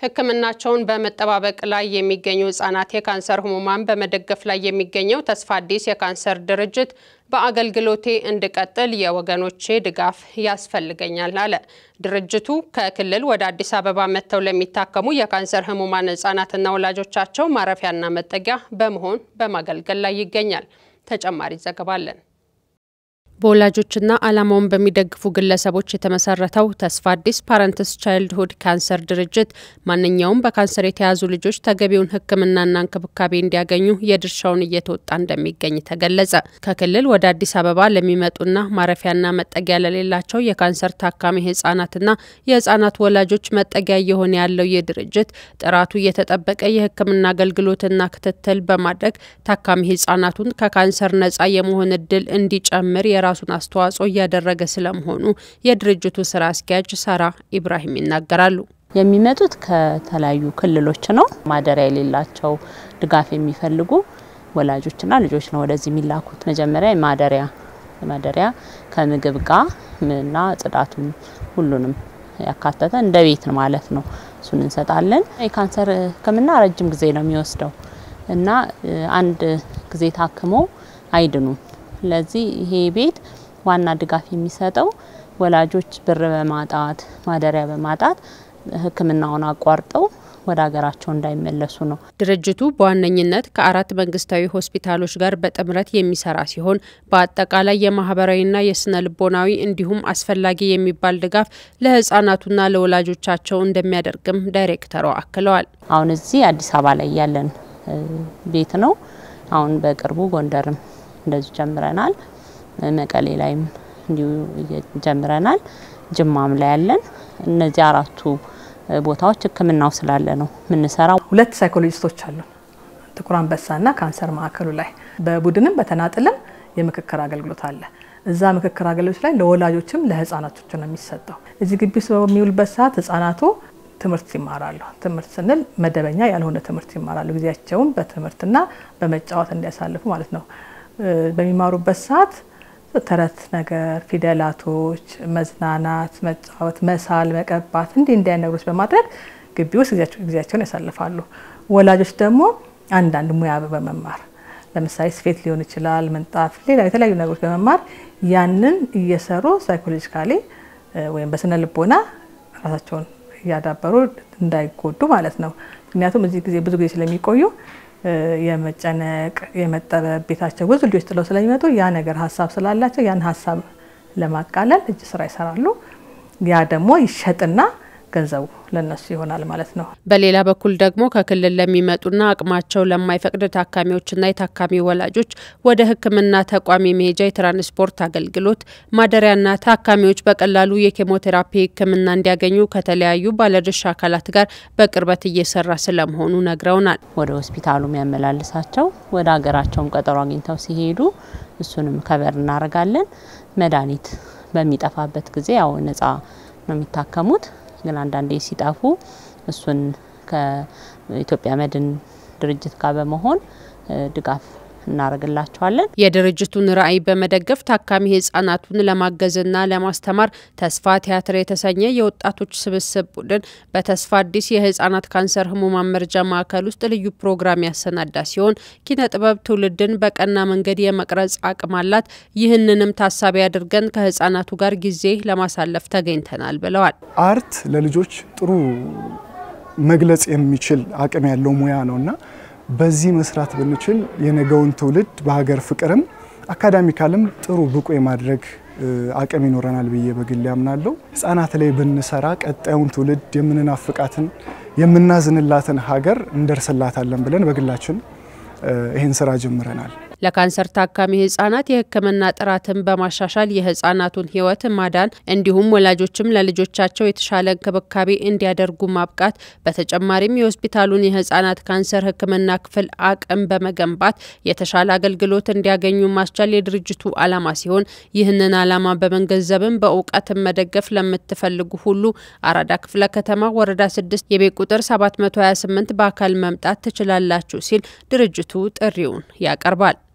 ሕክምናቸውን በመጠባበቅ ላይ የሚገኙ ህጻናት የካንሰር ህሙማን በመደገፍ ላይ የሚገኘው ተስፋ አዲስ የካንሰር ድርጅት በአገልግሎቴ እንድቀጥል የወገኖቼ ድጋፍ ያስፈልገኛል አለ። ድርጅቱ ከክልል ወደ አዲስ አበባ መጥተው ለሚታከሙ የካንሰር ህሙማን ህጻናትና ወላጆቻቸው ማረፊያና መጠጊያ በመሆን በማገልገል ላይ ይገኛል። ተጨማሪ ዘገባ አለን። በወላጆችና ዓላማውን በሚደግፉ ግለሰቦች የተመሰረተው ተስፋ አዲስ ፓረንትስ ቻይልድሁድ ካንሰር ድርጅት ማንኛውም በካንሰር የተያዙ ልጆች ተገቢውን ሕክምናና እንክብካቤ እንዲያገኙ የድርሻውን እየተወጣ እንደሚገኝ ተገለጸ። ከክልል ወደ አዲስ አበባ ለሚመጡና ማረፊያና መጠጊያ ለሌላቸው የካንሰር ታካሚ ህጻናትና የህጻናት ወላጆች መጠጊያ እየሆነ ያለው ይህ ድርጅት ጥራቱ የተጠበቀ የሕክምና አገልግሎትና ክትትል በማድረግ ታካሚ ህጻናቱን ከካንሰር ነጻ የመሆን እድል እንዲጨምር የራ የራሱን አስተዋጽኦ እያደረገ ስለመሆኑ የድርጅቱ ስራ አስኪያጅ ሳራ ኢብራሂም ይናገራሉ። የሚመጡት ከተለያዩ ክልሎች ነው። ማደሪያ የሌላቸው ድጋፍ የሚፈልጉ ወላጆችና ልጆች ነው ወደዚህ የሚላኩት። መጀመሪያ ማደሪያ ማደሪያ ከምግብ ጋር እና ጽዳቱም ሁሉንም ያካተተ እንደ ቤት ነው ማለት ነው። እሱን እንሰጣለን። የካንሰር ህክምና ረጅም ጊዜ ነው የሚወስደው እና አንድ ጊዜ ታክሞ አይድኑም። ስለዚህ ይሄ ቤት ዋና ድጋፍ የሚሰጠው ወላጆች ብር በማጣት ማደሪያ በማጣት ሕክምናውን አቋርጠው ወደ ሀገራቸው እንዳይመለሱ ነው። ድርጅቱ በዋነኝነት ከአራት መንግስታዊ ሆስፒታሎች ጋር በጥምረት የሚሰራ ሲሆን በአጠቃላይ የማህበራዊና የስነ ልቦናዊ እንዲሁም አስፈላጊ የሚባል ድጋፍ ለህጻናቱና ለወላጆቻቸው እንደሚያደርግም ዳይሬክተሯ አክለዋል። አሁን እዚህ አዲስ አበባ ላይ ያለን ቤት ነው። አሁን በቅርቡ ጎንደርም እንደዚሁ ጀምረናል። መቀሌ ላይም እንዲሁ ጀምረናል። ጅማም ላይ ያለን እነዚህ አራቱ ቦታዎች ህክምናው ስላለ ነው የምንሰራው። ሁለት ሳይኮሎጂስቶች አሉ ጥቁር አንበሳና ካንሰር ማዕከሉ ላይ በቡድንም በተናጥልም የምክክር አገልግሎት አለ። እዛ ምክክር አገልግሎት ላይ ለወላጆችም ለህፃናቶች ነው የሚሰጠው። እዚህ ግቢ ውስጥ በሚውልበት ሰዓት ህጻናቱ ትምህርት ይማራሉ። ትምህርት ስንል መደበኛ ያልሆነ ትምህርት ይማራሉ። ጊዜያቸውን በትምህርትና በመጫወት እንዲያሳልፉ ማለት ነው። በሚማሩበት ሰዓት ተረት ነገር፣ ፊደላቶች፣ መዝናናት፣ መጫወት፣ መሳል፣ መቀባት እንዲህ እንዲህ አይነት ነገሮች በማድረግ ግቢ ውስጥ ጊዜያቸውን ያሳልፋሉ። ወላጆች ደግሞ አንዳንድ ሙያ በመማር ለምሳሌ ስፌት ሊሆን ይችላል፣ ምንጣፍ፣ ሌላ የተለያዩ ነገሮች በመማር ያንን እየሰሩ ሳይኮሎጂካሊ ወይም በስነ ልቦና ራሳቸውን እያዳበሩ እንዳይጎዱ ማለት ነው። ምክንያቱም እዚህ ጊዜ ብዙ ጊዜ ስለሚቆዩ የመጨነቅ የመጠበብ ቤታቸው ብዙ ልጆች ጥለው ስለሚመጡ ያ ነገር ሀሳብ ስላላቸው ያን ሀሳብ ለማቃለል እጅ ስራ ይሰራሉ። ያ ደግሞ ይሸጥና ገንዘቡ ለነሱ ይሆናል ማለት ነው። በሌላ በኩል ደግሞ ከክልል ለሚመጡና አቅማቸው ለማይፈቅድ ታካሚዎችና የታካሚ ወላጆች ወደ ሕክምና ተቋም የመሄጃ የትራንስፖርት አገልግሎት ማደሪያና ታካሚዎች በቀላሉ የኬሞቴራፒ ሕክምና እንዲያገኙ ከተለያዩ ባለድርሻ አካላት ጋር በቅርበት እየሰራ ስለመሆኑ ነግረውናል። ወደ ሆስፒታሉ የሚያመላልሳቸው ወደ ሀገራቸውም ቀጠሮ አግኝተው ሲሄዱ እሱንም ከበር እናደርጋለን። መድኃኒት በሚጠፋበት ጊዜ ያው ነጻ ነው የሚታከሙት ግን አንዳንዴ ሲጠፉ እሱን ከኢትዮጵያ መድን ድርጅት ጋር በመሆን ድጋፍ እናደርግላቸዋለን። የድርጅቱን ራዕይ በመደገፍ ታካሚ ህጻናቱን ለማገዝና ለማስተማር ተስፋ ቲያትር የተሰኘ የወጣቶች ስብስብ ቡድን በተስፋ አዲስ የህጻናት ካንሰር ህሙማን መርጃ ማዕከል ውስጥ ልዩ ፕሮግራም ያሰናዳ ሲሆን ኪነ ጥበብ ትውልድን በቀና መንገድ የመቅረጽ አቅም አላት። ይህንንም ታሳቢ አድርገን ከህጻናቱ ጋር ጊዜ ለማሳለፍ ተገኝተናል ብለዋል። አርት ለልጆች ጥሩ መግለጽ የሚችል አቅም ያለው ሙያ ነውና በዚህ መስራት ብንችል የነገውን ትውልድ በሀገር ፍቅርም አካዳሚካልም ጥሩ ብቁ የማድረግ አቅም ይኖረናል ብዬ በግል ያምናለሁ። ህጻናት ላይ ብንሰራ ቀጣዩን ትውልድ የምንናፍቃትን የምናዝንላትን ሀገር እንደርስላታለን ብለን በግላችን ይህን ስራ ጀምረናል። ለካንሰር ታካሚ ህጻናት የህክምና ጥራትን በማሻሻል የህጻናቱን ህይወት ማዳን እንዲሁም ወላጆችም ለልጆቻቸው የተሻለ እንክብካቤ እንዲያደርጉ ማብቃት፣ በተጨማሪም የሆስፒታሉን የህጻናት ካንሰር ህክምና ክፍል አቅም በመገንባት የተሻለ አገልግሎት እንዲያገኙ ማስቻል የድርጅቱ ዓላማ ሲሆን ይህንን ዓላማ በመገንዘብም በእውቀትን መደገፍ ለምትፈልጉ ሁሉ አራዳ ክፍለ ከተማ ወረዳ ስድስት የቤት ቁጥር 728 በአካል መምጣት ትችላላችሁ ሲል ድርጅቱ ጥሪውን ያቀርባል።